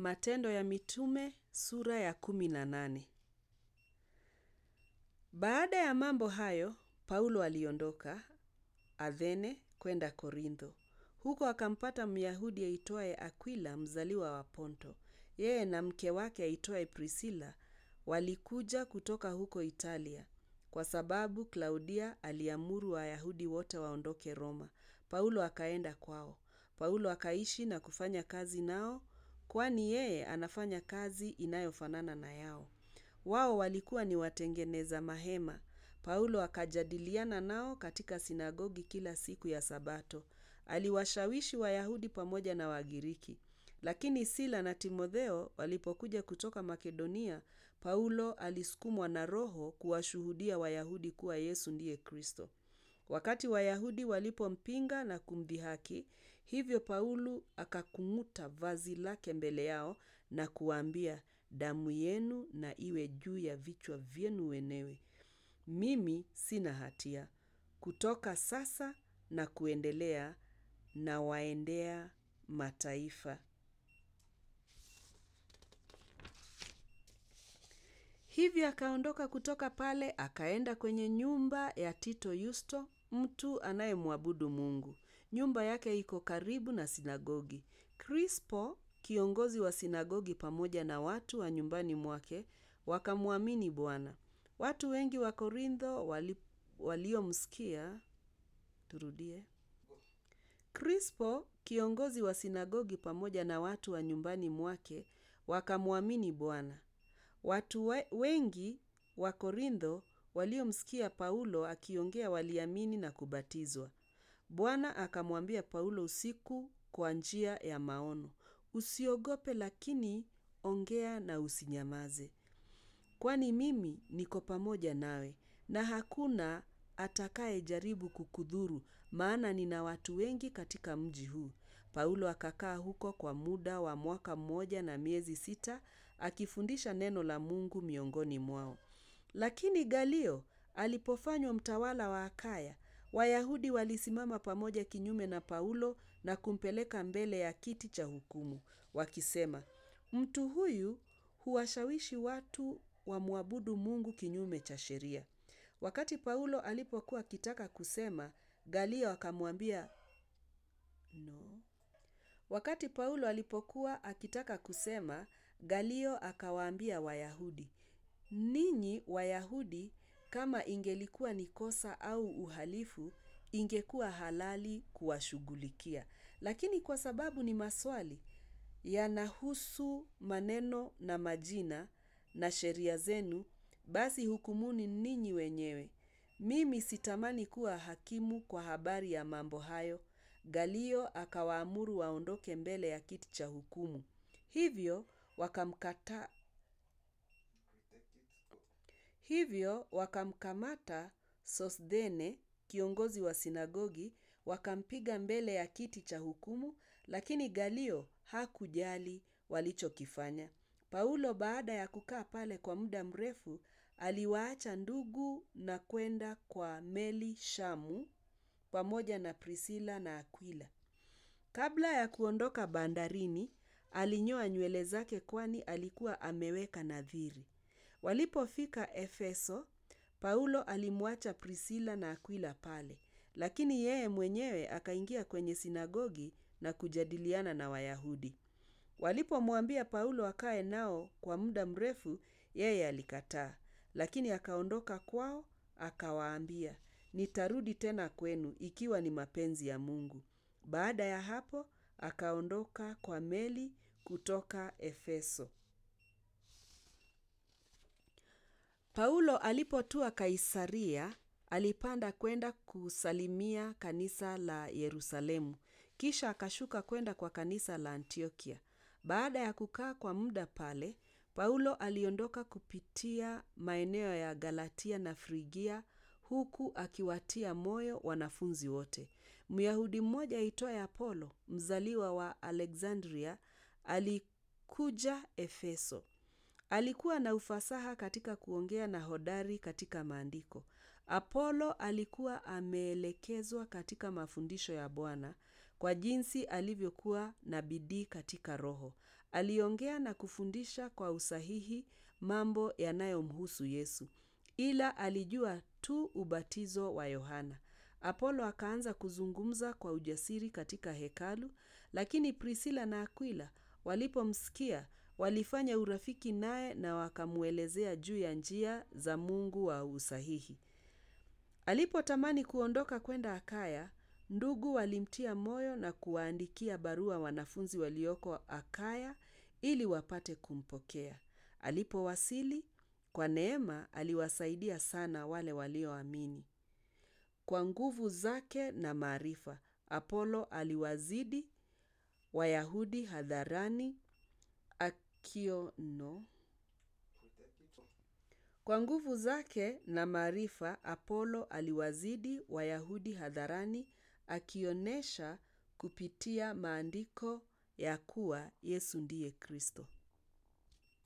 Matendo ya Mitume sura ya kumi na nane. Baada ya mambo hayo, Paulo aliondoka Athene kwenda Korintho. Huko akampata Myahudi aitwaye Akwila mzaliwa wa Ponto. Yeye na mke wake aitwaye Priscilla walikuja kutoka huko Italia, kwa sababu Klaudia aliamuru Wayahudi wote waondoke Roma. Paulo akaenda kwao. Paulo akaishi na kufanya kazi nao, kwani yeye anafanya kazi inayofanana na yao. Wao walikuwa ni watengeneza mahema. Paulo akajadiliana nao katika sinagogi kila siku ya Sabato. Aliwashawishi Wayahudi pamoja na Wagiriki. Lakini Sila na Timotheo walipokuja kutoka Makedonia, Paulo alisukumwa na Roho kuwashuhudia Wayahudi kuwa Yesu ndiye Kristo. Wakati Wayahudi walipompinga na kumdhihaki, hivyo Paulo akakung'uta vazi lake mbele yao na kuwaambia, damu yenu na iwe juu ya vichwa vyenu wenyewe. Mimi sina hatia. Kutoka sasa na kuendelea na waendea mataifa. Hivyo akaondoka kutoka pale akaenda kwenye nyumba ya Tito Yusto, mtu anayemwabudu Mungu. Nyumba yake iko karibu na sinagogi. Krispo, kiongozi wa sinagogi pamoja na watu wa nyumbani mwake, wakamwamini Bwana. Watu wengi wa Korintho wali, waliomsikia turudie. Krispo, kiongozi wa sinagogi pamoja na watu wa nyumbani mwake, wakamwamini Bwana. Watu we, wengi wa Korintho waliomsikia Paulo akiongea waliamini na kubatizwa. Bwana akamwambia Paulo usiku kwa njia ya maono, usiogope, lakini ongea na usinyamaze, kwani mimi niko pamoja nawe, na hakuna atakayejaribu kukudhuru, maana nina watu wengi katika mji huu. Paulo akakaa huko kwa muda wa mwaka mmoja na miezi sita akifundisha neno la Mungu miongoni mwao. Lakini Galio alipofanywa mtawala wa Akaya, Wayahudi walisimama pamoja kinyume na Paulo na kumpeleka mbele ya kiti cha hukumu, wakisema, mtu huyu huwashawishi watu wamwabudu Mungu kinyume cha sheria. Wakati Paulo alipokuwa akitaka kusema, Galio akamwambia no. Wakati Paulo alipokuwa akitaka kusema, Galio akawaambia Wayahudi, ninyi Wayahudi, kama ingelikuwa ni kosa au uhalifu, ingekuwa halali kuwashughulikia, lakini kwa sababu ni maswali yanahusu maneno na majina na sheria zenu, basi hukumuni ninyi wenyewe. Mimi sitamani kuwa hakimu kwa habari ya mambo hayo. Galio akawaamuru waondoke mbele ya kiti cha hukumu. Hivyo wakamkata hivyo wakamkamata Sosthene, kiongozi wa sinagogi, wakampiga mbele ya kiti cha hukumu, lakini Galio hakujali walichokifanya. Paulo baada ya kukaa pale kwa muda mrefu, aliwaacha ndugu na kwenda kwa meli Shamu pamoja na Priscilla na Akwila. Kabla ya kuondoka bandarini, alinyoa nywele zake kwani alikuwa ameweka nadhiri. Walipofika Efeso, Paulo alimwacha Priscilla na Akwila pale, lakini yeye mwenyewe akaingia kwenye sinagogi na kujadiliana na Wayahudi. Walipomwambia Paulo akae nao kwa muda mrefu, yeye alikataa, lakini akaondoka kwao akawaambia, nitarudi tena kwenu ikiwa ni mapenzi ya Mungu. Baada ya hapo akaondoka kwa meli kutoka Efeso. Paulo alipotua Kaisaria, alipanda kwenda kusalimia kanisa la Yerusalemu, kisha akashuka kwenda kwa kanisa la Antiokia. Baada ya kukaa kwa muda pale, Paulo aliondoka kupitia maeneo ya Galatia na Frigia huku akiwatia moyo wanafunzi wote. Myahudi mmoja aitwaye Apolo, mzaliwa wa Alexandria, alikuja Efeso. Alikuwa na ufasaha katika kuongea na hodari katika maandiko. Apolo alikuwa ameelekezwa katika mafundisho ya Bwana, kwa jinsi alivyokuwa na bidii katika Roho. Aliongea na kufundisha kwa usahihi mambo yanayomhusu Yesu, ila alijua tu ubatizo wa Yohana. Apolo akaanza kuzungumza kwa ujasiri katika hekalu, lakini Priscilla na Aquila walipomsikia walifanya urafiki naye na wakamwelezea juu ya njia za Mungu wa usahihi. Alipotamani kuondoka kwenda Akaya, ndugu walimtia moyo na kuwaandikia barua wanafunzi walioko Akaya ili wapate kumpokea. Alipowasili, kwa neema aliwasaidia sana wale walioamini. Kwa nguvu zake na maarifa, Apolo aliwazidi Wayahudi hadharani akiono. Kwa nguvu zake na maarifa, Apolo aliwazidi Wayahudi hadharani akionyesha kupitia maandiko ya kuwa Yesu ndiye Kristo.